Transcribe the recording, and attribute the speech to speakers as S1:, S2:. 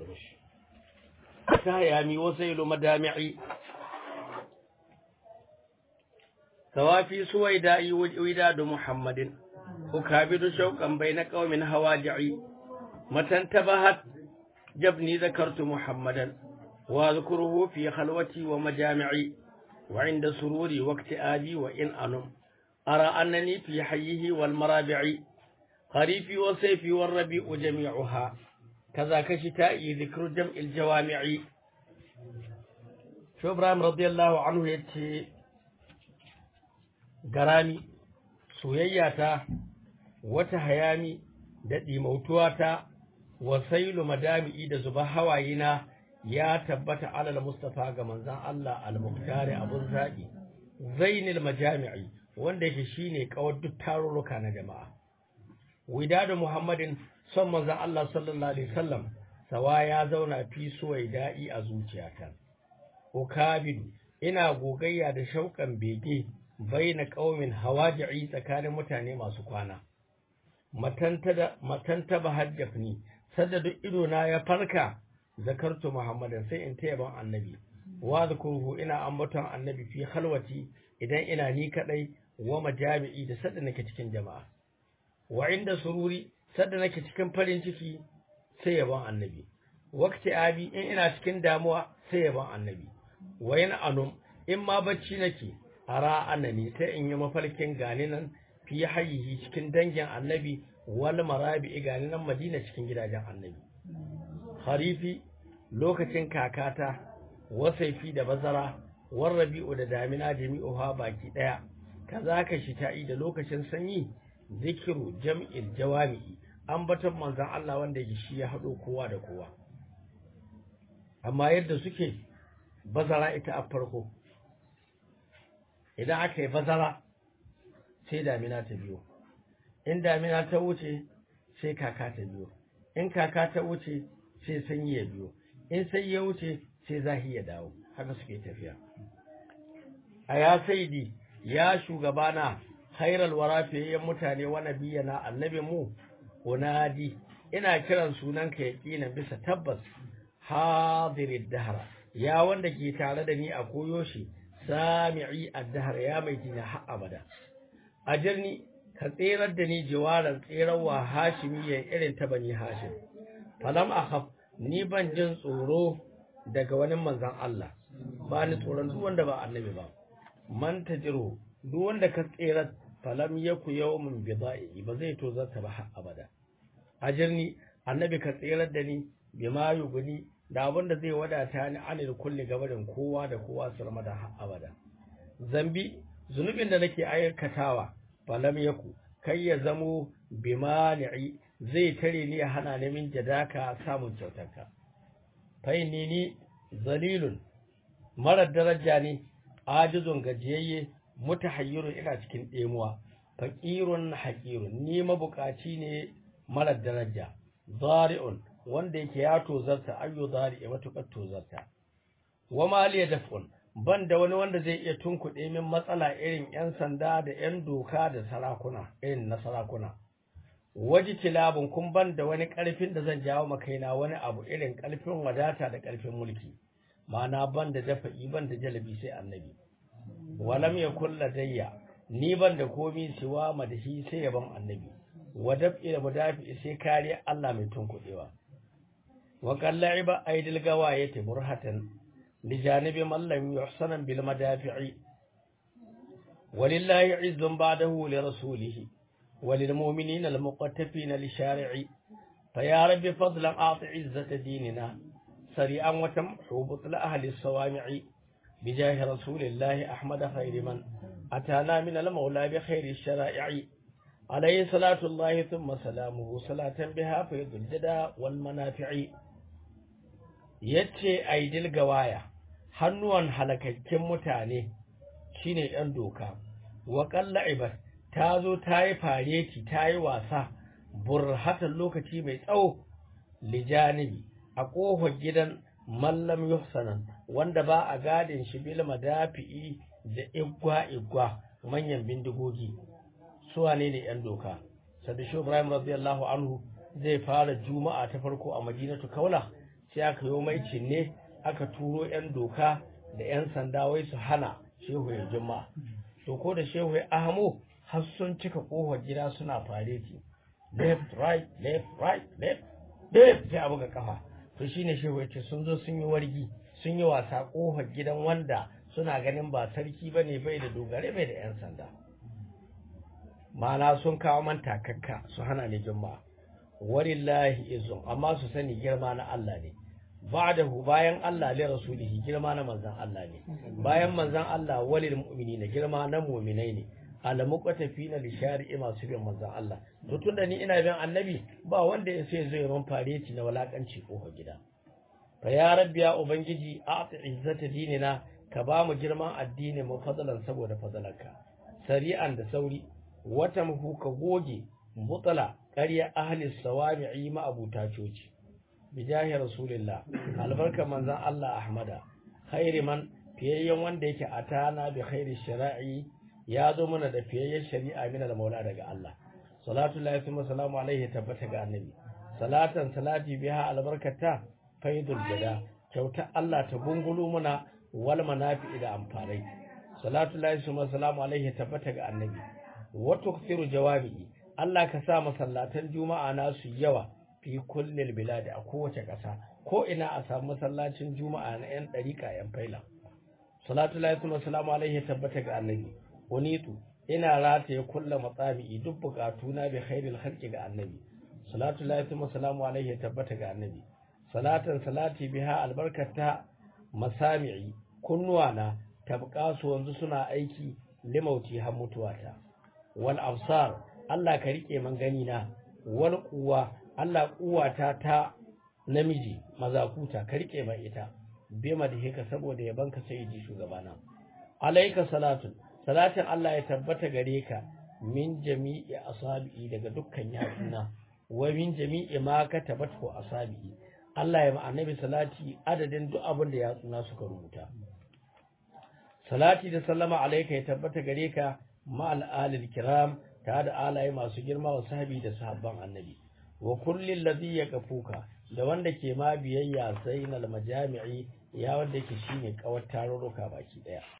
S1: كهيامي وسيل مدامعي توافي سويدائي وداد محمد أكابد شوقا بين قوم هواجعي متى انتبهت جبني ذكرت محمدا واذكره في خلوتي ومجامعي وعند سروري واكتئابي وإن أنم أرى أنني في حيه والمرابع خريفي وصيفي والربيع جميعها كذاك شتائي ذكر جمع الجوامع شو إبراهيم رضي الله عنه يتي garami soyayyata wata hayami da ɗimautuwata wasailu madami'i da zuba hawayena ya tabbata alal mustafa ga manzan Allah al-muktari abun zaɓi zainil majami'i wanda yake shine kawar duk tarurruka na jama'a widadu muhammadin son manzan Allah sallallahu alaihi wasallam sawa ya zauna fi suwaida'i a zuciyata ukabidu ina gogayya da shauƙan bege baina ƙaumin hawaji'i tsakanin mutane masu kwana matanta ba hajjafni sadda duk idona ya farka zakartu muhammadan sai in ta yaban annabi wa zakuruhu ina ambaton annabi fi halwati idan ina ni kadai wa majami'i da sadda nake cikin jama'a wa inda sururi sadda nake cikin farin ciki sai yaban annabi waqti abi in ina cikin damuwa sai yaban annabi wa yana anum in ma bacci nake ara annani sai in yi mafarkin gani nan fi hayyihi cikin dangin annabi wal marabi gani nan madina cikin gidajen annabi harifi lokacin kakata wasaifi da bazara war rabi'u da damina jami'uha baki daya kazaka shita'i da lokacin sanyi zikiru jam'il jawami'i ambaton manzon Allah wanda yake shi ya hado kowa da kowa amma yadda suke bazara ita a farko idan aka yi bazara sai damina ta biyo in damina ta wuce sai kaka ta biyo in kaka ta wuce sai sanyi ya biyo in sai ya wuce sai zahi ya dawo haka suke tafiya a ya saidi ya shugabana khairal wara fiyayyen mutane wa nabiyana annabi mu unadi ina kiran sunanka yaqinan bisa tabbas hadirid dahra ya wanda ke tare da ni a koyo shi sami'i addahar ya mai tina har abada ajirni ka tserar da ni jiwaran tserarwa hashimiyyan irin ta bani hashim falam akhaf ni ban jin tsoro daga wani manzan Allah ba ni tsoron duk wanda ba annabi ba man tajiru duk wanda ka tserar falam yaku yawmin bida'i ba zai to zata ba har abada ajirni annabi ka tserar da ni bima yuguni da abin da zai wadata ni anil kulli gabarin kowa da kowa su rama da abada zambi zunubin da nake aikatawa falam yaku kai ya zamo bimani'i zai tare ni ya hana ni min jadaka samun kyautarka faini ni zalilun marar daraja ne ajizun gajiyayye mutahayyirun ina cikin ɗemuwa faƙirun haƙirun ni mabukaci ne marar daraja zari'un wanda yake ya tozarta ayyu zari ya matukar tozarta wa maliya daf'un ban da wani wanda zai iya tunkuɗe min matsala irin yan sanda da yan doka da sarakuna irin na sarakuna waji kilabun kun ban da wani ƙarfin da zan jawo makaina wani abu irin ƙarfin wadata da ƙarfin mulki ma'ana ban da dafa'i ban da jalabi sai annabi walam yakul ladayya ni ban da komi siwa madahi sai yaban annabi wa daf'i da mudafi sai kariya Allah mai tunkuɗewa وقال لعب أيدي القواية برهة لجانب من لم يحسن بالمدافع ولله عز بعده لرسوله وللمؤمنين المقتفين لشارع فيا رب فضلا أعط عزة ديننا سريعا وتمحو بطل أهل الصوامع بجاه رسول الله أحمد خير من أتانا من المولى بخير الشرائع عليه صلاة الله ثم سلامه صلاة بها فيض الجدى والمنافع yace aidil gawaya hannuwan halakakken mutane shine ɗan doka wa qalla'ibat ta zo ta yi fareti ta yi wasa burhatan lokaci mai tsawo lijanibi a ƙofar gidan mallam yuhsanan wanda ba a gadin shi bil madafi'i da igwa igwa manyan bindigogi su wane ne yan doka sadishu ibrahim radiyallahu anhu zai fara juma'a ta farko a madinatu kaula sai aka yi mai cinne aka turo yan doka da yan sanda wai su hana shehu ya juma'a to ko da shehu ya ahamo har sun cika kofar gida suna fareti left right left right left left sai abu ga kafa to shine shehu ya ce sun zo sun yi wargi sun yi wasa kofar gidan wanda suna ganin ba sarki bane bai da dogare bai da yan sanda ma'ana sun kawo man takakka su hana ni juma'a walillahi izun amma su sani girma na Allah ne ba'dahu bayan Allah li rasulihi girma na manzon Allah ne bayan manzon Allah walil mu'minina girma na mu'minai ne almuqatafina li shari'i masu bin manzon Allah to tunda ni ina bin annabi ba wanda ya sai zai ran fareti na walakanci ko gida fa ya rabbi ya ubangiji a'ti izzata dinina ka ba mu girman addini mu fadalan saboda fadalanka sari'an da sauri wata muhu ka goge mutala ƙarya ahli sawami'i ma abuta coci bijahi rasulillah albarka manzon Allah ahmada khairi man fiyayyen wanda yake atana bi khairi shara'i ya zo mana da fiyayyen shari'a min al-maula daga Allah salatu lillahi wa salamu alaihi tabbata ga annabi salatan salati biha albarkata faidul jada kyauta Allah ta gungulu muna wal manafi da amfarai salatu lillahi wa salamu alaihi tabbata ga annabi wa tukthiru jawabi Allah ka sa masallatan juma'a nasu yawa fi kullil bilad a kowace ƙasa ko ina a samu masallacin juma'a na yan dariƙa yan faila salatu lillahi wa salamu alaihi tabbata ga annabi unitu ina rataye kulla matsabi'i duk bukatu na bi khairil khalqi ga annabi salatu lillahi wa salamu alaihi tabbata ga annabi salatan salati biha albarkata masami'i kunnuwana tabqa su wanzu suna aiki limauti har mutuwata wal absar Allah ka rike man gani na wal quwa Allah kuwata ta namiji mazakuta ka rike man ita bima da heka saboda yabanka sai ji shugabana alayka salatu salatin Allah ya tabbata gare ka min jami'i asabi'i daga dukkan yatsuna wa min jami'i ma ka tabbata asabi'i Allah ya ma annabi salati adadin duk abin da yatsuna suka rubuta salati da sallama alayka ya tabbata gare ka ma'al alil kiram ta da alaye masu girma wa sahabi da sahabban annabi wa kullin ladhi yakafuka da wanda ke ma biyayya sai na majami'i ya wanda ke shine kawar tarurruka baki daya